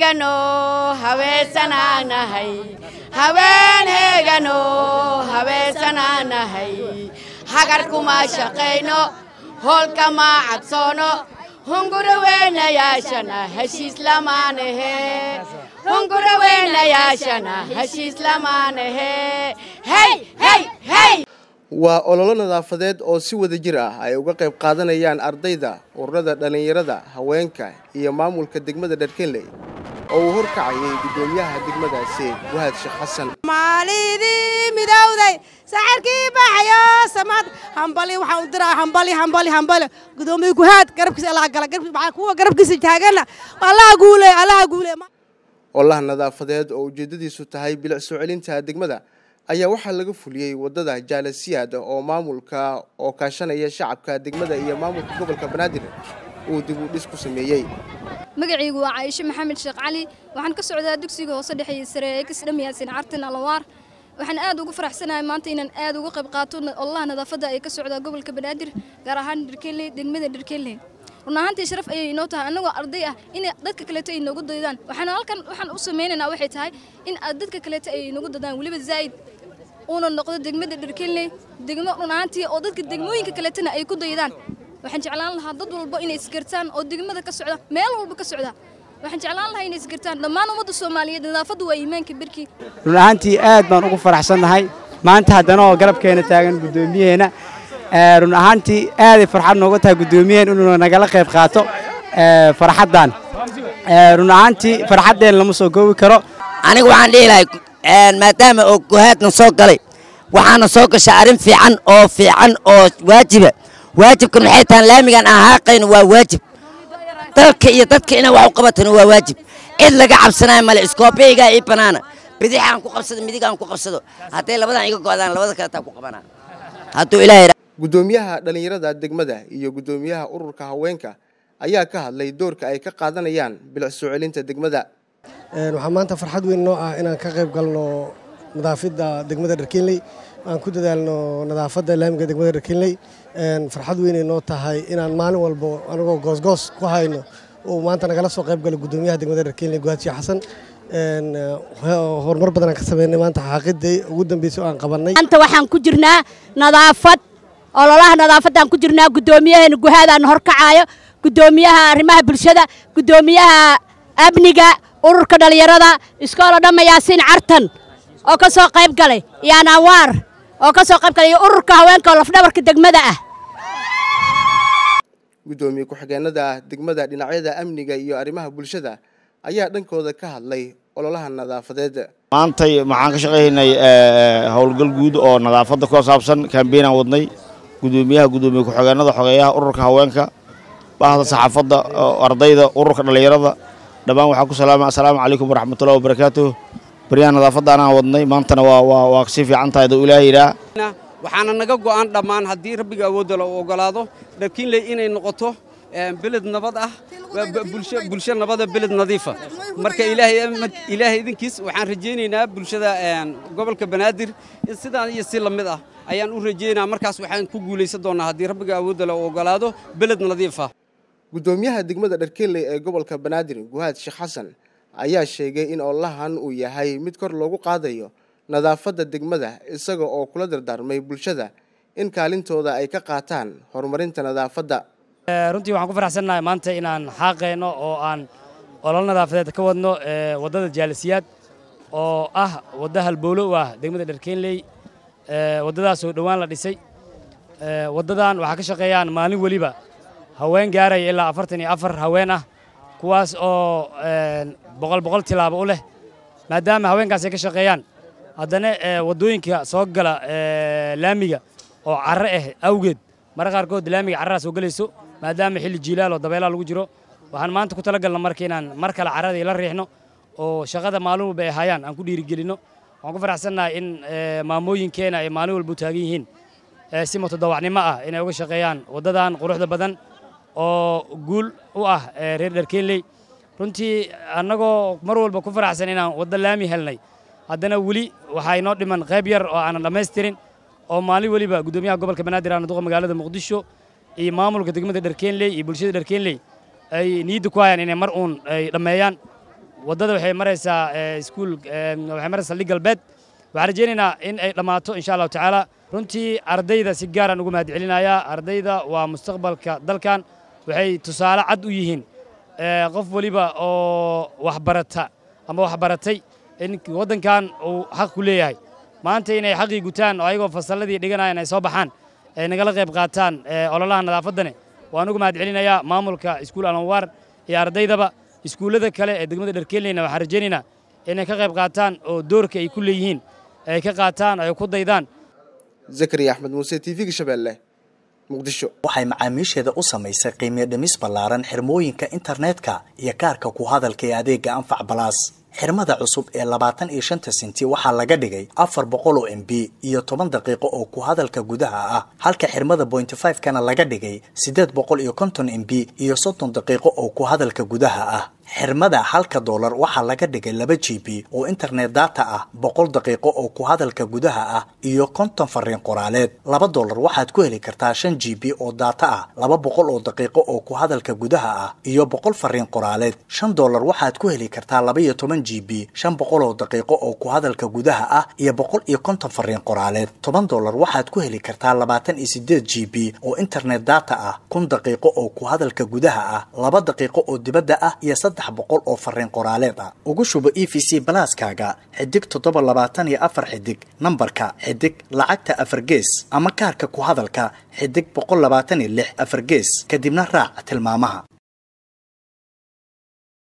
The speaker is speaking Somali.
heegano habeesanaanahay haween heegano habeesanaanahay hagar kuma shaqayno hoolkama cabsoono hungurawenayaashana heshiis lamaanahe hungurawenayaashana heshiis lamaanahe hey hey hey waa ololo nadaafadeed oo si wada jir ah ay uga qayb qaadanayaan ardayda ururada dhallinyarada haweenka iyo maamulka degmada dharkenley oo uu horkacayay guddoomiyaha degmadaasi wahaad sheekh xasan maalidii midowday saxirkii baxayo samad hambali waxaan u diraa hambali hambali hambali gudoomiye guhaad garabkiisa allaha gala garabkiisa kuwa garabkiisa taagana allaha guule allaha guule olaha nadaafadeed oo ujeeddadiisu tahay bilic soo celinta degmada ayaa waxaa laga fuliyey waddada jaalasiyaad oo maamulka oo kaashanaya shacabka degmada iyo maamulka gobolka banaadir uu dib u dhis ku sameeyey magacaygu waa caaisho maxamed sheekh cali waxaan ka socdaa dugsiga hoose dhexeeye sare ee kisdham yaasin cartin alawaar waxaan aad ugu faraxsanahay maanta inaan aad uga qayb qaato ololaha nadaafadda ee ka socdaa gobolka banaadir gaar ahaan dharkeeley degmada dharkeeley run ahaantii sharaf ayay inoo tahay annagoo arday ah in dadka kaleeto ay noogu daydaan waxaan halkan waxaan u samaynaynaa waxay tahay in dadka kaleeto ay noogu daydaan weliba zaa'id uuna noqdo degmada dharkeeley degmo run ahaantii oo dadka degmooyinka kaleetona ay ku daydaan waxaan jeclaan lahaa dad walba inay isgartaan oo degmada ka socda meel walba ka socda waxaan jeclaan lahaa inay isgartaan dhammaan ummadda soomaaliyeed nadaafaddu waa iimaanka berkii run ahaantii aad baan ugu faraxsannahay maanta haddana oo garabkeena taagan guddoomiyaheena run ahaantii aaday farxad nooga tahay guddoomiyaheen inuu nagala qayb qaato farxaddan run ahaantii farxaddeen lama soo goobi karo aniga waxaan dhihi lahay maadaama oo guhaadna soo galay waxaana soo gashay arrin fiican oo fiican oo waajiba waajibkan waxay tahan laamigan aan haaqayno waa waajib dalka iyo dadka inaan wax u qabatano waa waajib cid laga cabsanayo male iskoobeygaa ii banaana bidix aan ku qabsado midig aan ku qabsado hadday labadan iga go'daan labada kaletaa ku qabanaa hadduu ilaahay guddoomiyaha dhallinyarada degmada iyo guddoomiyaha ururka haweenka ayaa ka hadlay doorka ay ka qaadanayaan bilic soo celinta degmada waxaa maanta farxad weyn noo ah inaan ka qayb galno nadaafadda degmada dharkenley aan ku dadaalno nadaafadda laamiga degmada dharkenley farxad weynay noo tahay inaan maalin walbo anagoo goosgoos ku hayno uu maanta nagala soo qayb galo guddoomiyaha degmada dharkenley guhaad sheekh xasan horumar badan aan ka sameynay maanta xaaqidii ugu dambeysay oo aan qabannay maanta waxaan ku jirnaa nadaafad ololaha nadaafaddaan ku jirnaa guddoomiyaheena guhaadaan horkacaayo guddoomiyaha arrimaha bulshada guddoomiyaha amniga ururka dhallinyarada iskoola dhamma yaasiin cartan oo ka soo qayb galay iyo anawaar oo ka soo qayb galay iyo ururka haweenka oo lafdhabarka degmada ah guddoomiye ku-xigeenada degmada dhinacyada amniga iyo arrimaha bulshada ayaa dhankooda ka hadlay ololaha nadaafadeed maantay waxaan ka shaqaynay howlgal guud oo nadaafadda ku saabsan kambeynaan wadnay guddoomiyaha guddoomiye ku-xigeenada xogeeyaha ururka haweenka bahda saxaafadda ardayda ururka dhallinyarada dhammaan waxaa ku salaama assalaamu calaykum waraxmatullahi wabarakaatuh baryaha nadaafadda anaan wadnay maantana waa waa waa si fiican tahay duu ilaahay yidhaah waxaana naga go'an dhammaan haddii rabbiga awoodda la ogolaado dharkiinley inay noqoto beled nabad ah bulsho nabada beled nadiifa marka ilaahay idinkiis waxaan rajaynaynaa bulshada gobolka banaadir sidaan iyo si la mid ah ayaan u rajaynaa markaas waxaan ku guulaysan doonnaa haddii rabbiga awoodda la ogolaado beled nadiifa guddoomiyaha degmada dharkenley ee gobolka banaadir guhaad sheekh xasan ayaa sheegay in olahan uu yahay mid kor loogu qaadayo nadaafadda degmada isaga oo kula dardaarmay bulshada in kaalintooda ay ka qaataan horumarinta nadaafadda runtii waxaan ku faraxsannahay maanta inaan xaaqayno oo aan olol nadaafadeed ka wadno waddada jaalisiyaad oo ah wadda halbowlo u ah degmada dharkenley waddadaasoo dhowaan la dhisay waddadan waxaa ka shaqeeyaan maalin weliba haween gaaraya ilaa afartan iyo afar haween ah kuwaas oo boqol boqol tilaabo u leh maadaama haweenkaas ay ka shaqeeyaan haddana waddooyinka soo gala laamiga oo carre ah awgeed marra qaarkood laamiga carradaa soo gelayso maadaama xilli jiilaal oo dabeelaa lagu jiro waxaan maanta ku talagalna marka inaan mar kale carradii la riixno oo shaqada maalin walba ay hayaan aan ku dhiirigelinno waxaan ku faraxsannahay in maamooyinkeena ay maalin walba u taagan yihiin si mutadawacnimo ah inay uga shaqeeyaan waddadan quruxda badan oo guul u ah reer dharkeenley runtii annagoo mar walba ku faraxsan inaan waddo laami helnay haddana weli waxaa inoo dhiman qayb yar oo aanan dhammaystirin oo maalin weliba guddoomiyaha gobolka banaadir aan duqa magaalada muqdisho iyo maamulka degmada dharkeenley iyo bulshada dharkeenley ay niyadda ku hayaan inay mar uun ay dhammeeyaan waddada waxay maraysaa iskuul waxay maraysaa lig galbeed waxaan rajaynaynaa in ay dhammaato insha allahu tacaala runtii ardayda si gaaraan ugu mahad celinayaa ardayda waa mustaqbalka dalkan waxay tusaale cad u yihiin qof weliba oo waxbarata ama waxbaratay in waddankan uu xaq ku leeyahay maanta inay xaqii gutaan oo ayagoo fasalladii dhiganayan ay soo baxaan ay nagala qayb qaataan ololaha nadaafaddane waan ugu mahad celinayaa maamulka iskuul alanwaar iyo ardaydaba iskuullada kale ee degmada dharkeeleyna waxaan rajaynaynaa inay ka qayb qaataan oo doorka ay ku leeyihiin ay ka qaataan ay ku daydaan zakariya axmed muuse t v-ga shabeelle muqdisho waxay macaamiisheeda u samaysay qiimiyo dhimis ballaaran xirmooyinka internetka iyo kaarka ku hadalka ee adeega anfac balaas xirmada cusub ee labaatan iyo shanta senti waxaa laga dhigay afar boqol oo m b iyo toban daqiiqo oo ku hadalka gudaha ah halka xirmada bointy five kana laga dhigay siddeed boqol iyo konton m b iyo soddon daqiiqo oo ku hadalka gudaha ah xirmada halka doolar waxaa laga dhigay laba g b oo internet data ah boqol daqiiqo oo ku hadalka gudaha ah iyo konton fariin qoraaleed laba doolar waxaad ku heli kartaa shan g b oo data ah laba boqol oo daqiiqo oo ku hadalka gudaha ah iyo boqol fariin qoraaleed shan doolar waxaad ku heli kartaa laba iyo toban g b shan boqol oo daqiiqo oo ku hadalka gudaha ah iyo boqol iyo konton fariin qoraaleed toban doolar waxaad ku heli kartaa labaatan iyo sideed g b oo internet data ah kun daqiiqo oo ku hadalka gudaha ah laba daqiiqo oo dibadda ah iyo saddex boqol oo fariin qoraaleed ah ugu shubo e v c balaaskaaga xidig toddoba labaatan iyo afar xidig nambarka xidig lacagta afar gees ama kaarka ku hadalka xidig boqol labaatan iyo lix afar gees kadibna raac tilmaamaha